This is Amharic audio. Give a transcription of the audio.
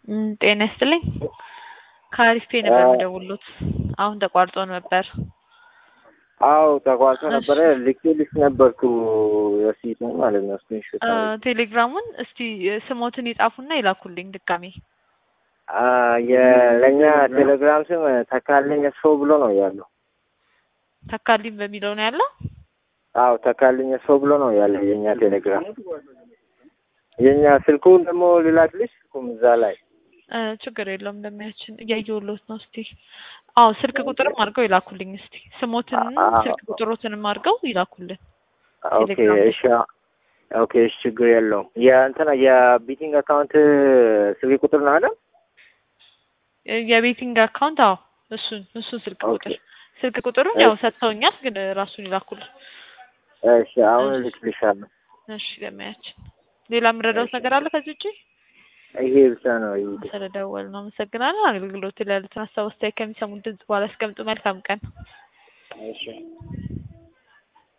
እም ጤና ይስጥልኝ ከአሪፍ ፔ ነበር የምደውልዎት አሁን ተቋርጦ ነበር። አዎ ተቋርጦ ነበረ ልኬልሽ ነበርኩ ረሲቱን ማለት ነው ስክሪንሾት እ ቴሌግራሙን እስቲ ስሞትን ይጻፉና ይላኩልኝ ድጋሜ። አ የለኛ ቴሌግራም ስም ተካልኝ ሰው ብሎ ነው ያለው። ተካልኝ በሚለው ነው ያለው። አዎ ተካልኝ ሰው ብሎ ነው ያለው የኛ ቴሌግራም። የኛ ስልኩን ደግሞ ልላክልሽ ስልኩም እዛ ላይ እ ችግር የለውም እንደሚያችን እያየሁልዎት ነው። እስቲ አዎ ስልክ ቁጥርም አድርገው ይላኩልኝ። እስቲ ስሞትንም ስልክ ቁጥሮትንም አድርገው ይላኩልን። ኦኬ እሺ ኦኬ እሺ ችግር የለውም። የእንትና የቢቲንግ አካውንት ስልክ ቁጥር ነው አይደል? የቤቲንግ አካውንት አዎ እሱን እሱን ስልክ ቁጥር ስልክ ቁጥሩን ያው ሰጥተውኛል፣ ግን ራሱን ይላኩልን። እሺ አሁን እልክልሻለሁ። እሺ ለማያችን ሌላ የምረዳውት ነገር አለ ከዚህ ውጪ? ይሄ ብቻ ነው። ስለደወል ነው አመሰግናለሁ። አገልግሎት ላይ ያሉትን ሀሳብ አስተያየት ከሚሰሙን ድምጽ በኋላ ያስቀምጡ። መልካም ቀን። እሺ